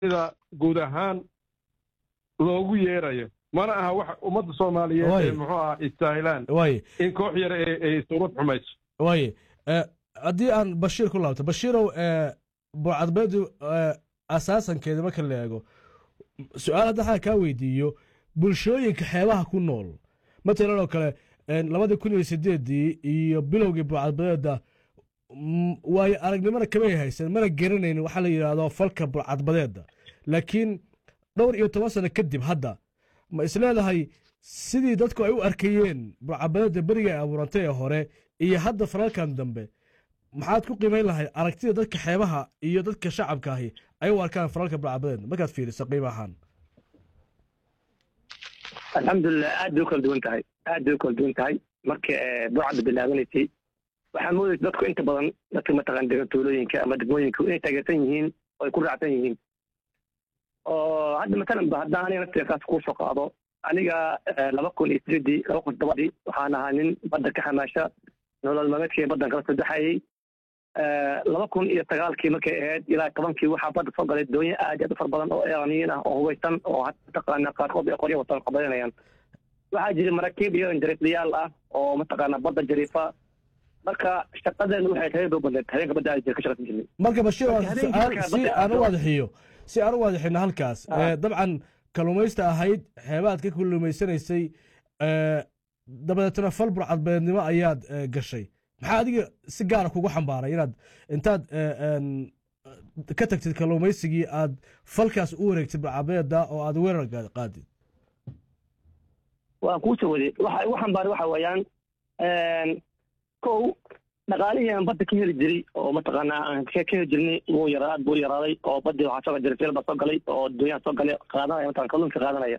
sida guud ahaan loogu yeerayo mana aha wax ummadda soomaaliyeed Way. ee muxuu aha istaahilaan waaye in koox yar ay ay suurad xumayso waaye eh, haddii aan bashiir ku laabto bashiirow eh, burcadbeedu eh, asaasankeeda marka la eego su-aal hadda waxaa kaa weydiiyo bulshooyinka xeebaha ku nool matalan oo kale eh, labadii kun iyo sideedii iyo bilowgii burcadbadeeda mm, waayo aragnimona kamay haysan mana garanaynin waxaa la yidhaahdo falka burcadbadeeda laakiin dhowr iyo toban sano kadib hadda ma isleedahay sidii dadku ay u arkayeen burcadbadeeda beriga ay abuurantay ee hore iyo hadda falalkan dambe maxaad ku qiimayn lahayd aragtida dadka xeebaha iyo dadka shacabka ahi ay u arkaan falalka burcadbadeed markaad fiiriso qiimo ahaan alxamdulilah aad bay u kala duwan tahay aad bay u kala duwan tahay marka burcadda bilaabanaysay waxaa moodaysa dadku inta badan dadka mataqaan degan tuulooyinka ama degmooyinka inay taageersan yihiin oo ay ku raacsan yihiin oo hadda matalan ba haddaan aniga nafteekaas kuu soo qaado aniga eh, laba kun iyo sideedii laba kun todobadii waxaan ahaa nin badda ka xamaasha nolol maalmeedkii baddan kala saddexayay laba kun iyo sagaalkii markay ahayd ilaa tobankii waxaa badda soo galay doonyo aad iyo aad u fara badan oo iraniyiin ah oo hubeysan oo hadda mataqaana qaarkood ay qoryo watan qabadanayaan waxaa jira maraakiib iyo jariiflayaal ah oo mataqaana badda jariifa marka shaqadeenu waxay tahay bay u badneed habeenka badda aad ka shaqaysan jirnay marka bashiir waa Marka habeenkii su-aal markaa si badda aan u aado- waadaxiyo si aan u waadaxino halkaas Ah. Eh, dabcan kalluumaysta ahayd xeebaad ka kalluumaysanaysay eh, dabadeetna fal burcadbeednimo ayaad eh, gashay maxaa adiga si gaara kugu xambaaray inaad intaad eh, en, ka tagtid kalluumaysigii aad falkaas u wareegtid burcadbeeda oo aad weerar qa- qaadid waan kuu soo waday waxa igu xambaaray waxa weeyaan kow dhaqaalihii aan badda ka heli jiray oo mataqaanaa aan ka ka heli jirnay wuu yaraa aad buu u yaraaday oo baddii waxaa soo galay jarifeel baa soo galay oo doonyaha soo galay qaadanaya mataqan kalluunka qaadanaya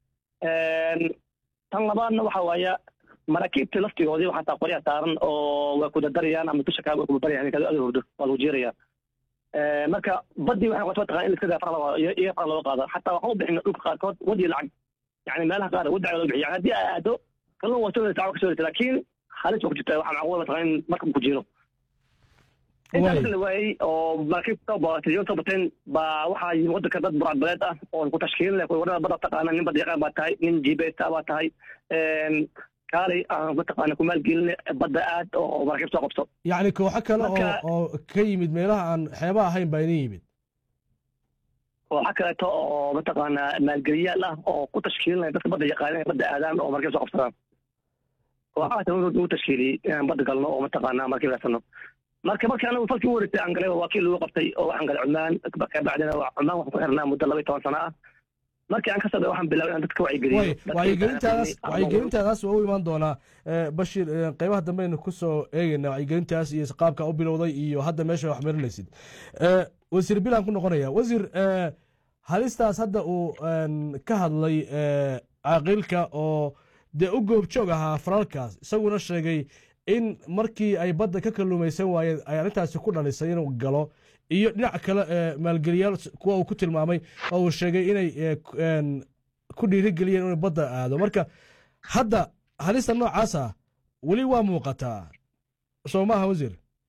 tan labaadna waxa waaya maraakiibtii laftigoodii waxaa taa qoryaha saaran oo waa kudadarayaan ama dusha kaa waa kubabarayaan ninkaad aad hurdo waa lagu jeeraya marka baddii waxay noqotay mataqan in iska daa fara loo iyo fara looga qaado xataa waxaan u bixina dhulka qaarkood wadi lacag yani meelaha qaar wadaca loo bixiya yani haddii ay aado kalluun waa soo daysa ka soo daysa laakiin halis waa ku jirta waxaa macquul mataqan in marka ku jiro intaa Waay. marka la waayey oo maraakiibta soo ba- television soo bateen baa waxaa yimi waddanka dad burcadbaleed ah oo ku tashkiilin leh wadada badda taqaana nin badda yaqaan baa tahay nin jibeesta baa tahay kaalay aan mataqaana ku maalgeline badda aad oo maraakiib soo qabto yacni kooxo kale oo Marka- oo ka yimid meelaha aan xeebaha ahayn baa idin yimid waxaa kaleeto oo mataqaana maalgeliyaal ah oo ku tashkiilinaya dadka badda yaqaana inay badda aadaan oo maraakiib soo qabsadaan waxaa kale ugu tashkiiliyey inaan badda galno oo mataqaana markiib raasano marka markii anagu falkii u wareegtay aan galay waa kii lagu qabtay oo waxaan galay cumaan kabacdina waa cumaan waxaan ku xirnaa muddo laba iyo toban sano ah markii aan ka soo waxaan bilaabay inaan dadka wacyigeliyo way Dadka wacyigelintaas yaqaana- wacyigelintaadaas waa u imaan doonaa Eh, bashiir eh, qeybaha dambeynu ku soo eegeynaa wacyigelintaas iyo qaabka u bilowday iyo hadda meesha wax marinaysid Eh, wasiir bilaan ku noqonaya wasiir eh, halistaas hadda uu en, ka hadlay eh, caaqilka oo dee u goobjoog ahaa falalkaas isaguna sheegay in markii ay badda ka kalluumaysan waayeen ay arrintaasi ku dhalisay inuu galo iyo dhinac kale eh, maalgeliyaal kuwa uu ku tilmaamay oo uu sheegay inay eh, ku- en, ku dhiirigeliyeen inuu badda aado marka hadda halista noocaas ah weli waa muuqataa soo maaha wasiir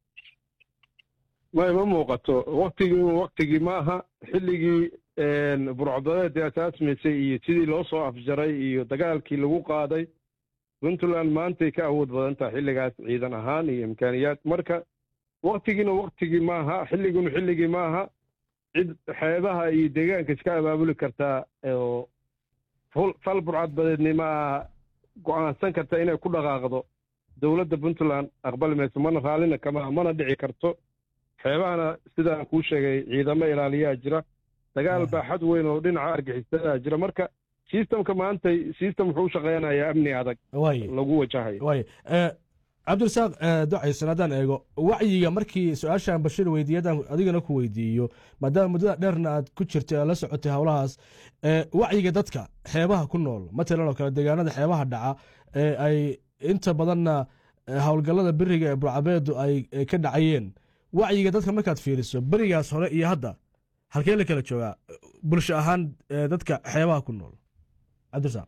ma ima muuqato waktigii waktigii ma aha xilligii burcadadeedii asaasmaysay iyo sidii loo soo afjaray iyo dagaalkii lagu qaaday puntland maantay ka awood badan tahay xilligaas ciidan ahaan iyo imkaaniyaad marka waktigiina waktigii maaha xilliguna xilligii maaha cid xeebaha iyo deegaanka iska abaabuli kartaa oo ful- fal burcadbadeednimo ah go'aansan karta inay ku dhaqaaqdo dowladda puntland aqbali mayso mana raallina kama mana dhici karto xeebahana sidaan kuu sheegay ciidamo ilaaliyaa jira dagaal baaxad weyn oo dhinaca argixisada jira marka sistamka maanta sistem wuxuu u shaqeynayaa amni adag waay lagu wajahayo waay Eh, cabdirasaaq eh, ducaysan haddaan eego wacyiga markii su-aashaan bashir weydiiye haddaan adigana ku weydiiyo maadaama muddada dheerna aad ku jirtay aad la socotay howlahaas eh, wacyiga dadka xeebaha ku nool matalan oo kale deegaanada xeebaha dhaca ee ay inta badanna eh, howlgallada beriga ee burcabeedu ay ay ka dhacayeen wacyiga dadka markaad fiiriso berigaas hore iyo hadda halkee la kala joogaa bulsho ahaan eh, dadka xeebaha ku nool cabdirasaaq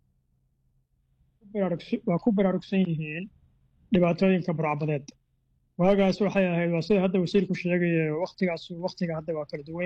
baraarugsi- waa ku baraarugsan yihiin dhibaatooyinka burcbadeed waagaas waxay ahayd waa sida hadda wasiirku sheegaya waktigaas waktiga hadda waa kala duwan